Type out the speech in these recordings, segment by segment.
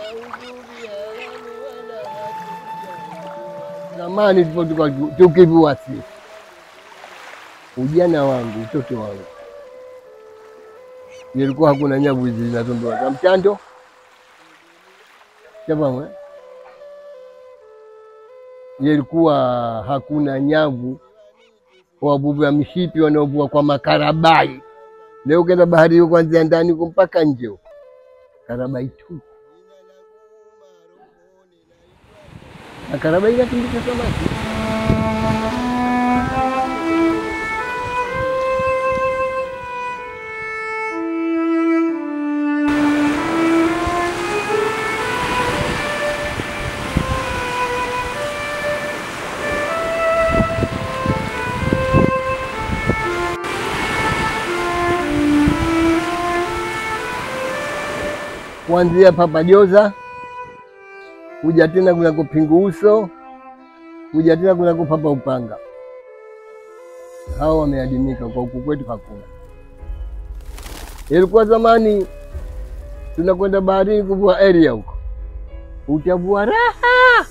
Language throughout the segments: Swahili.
Zamani tulipokuwa tukivua sisi, ujana wangu, utoto wangu, ilikuwa hakuna nyavu hizi zinazondoa za mchando shafahamu eh? Ilikuwa hakuna nyavu, wavuvi wa mishipi wanaovua kwa makarabai. Leo ukienda bahari hiyo kuanzia ndani huko mpaka nje huko, karabai tu, na karabai inakimbisha samaki. kuanzia papajoza kuja tena kuna kupingu uso kuja tena kuna kupapa upanga. Hao wameadimika kwa huku kwetu hakuna. Ilikuwa zamani tunakwenda baharini kuvua area huko, utavua raha,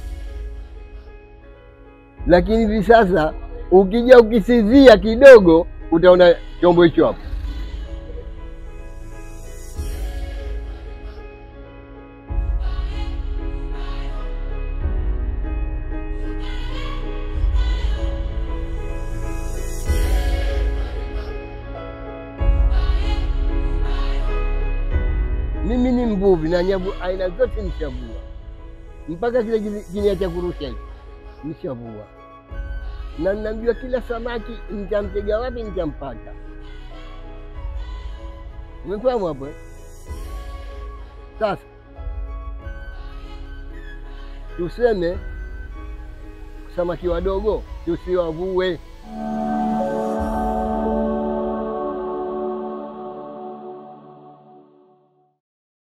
lakini hivi sasa ukija ukisizia kidogo utaona chombo hicho hapo. Mimi ni mvuvi na nyavu aina zote nishavua, mpaka kile kile kinia cha kurusha hicho nishavua, na ninajua kila samaki nitamtega wapi, nitampata. Umefahamu hapo eh? Sasa tuseme samaki wadogo tusiwavue,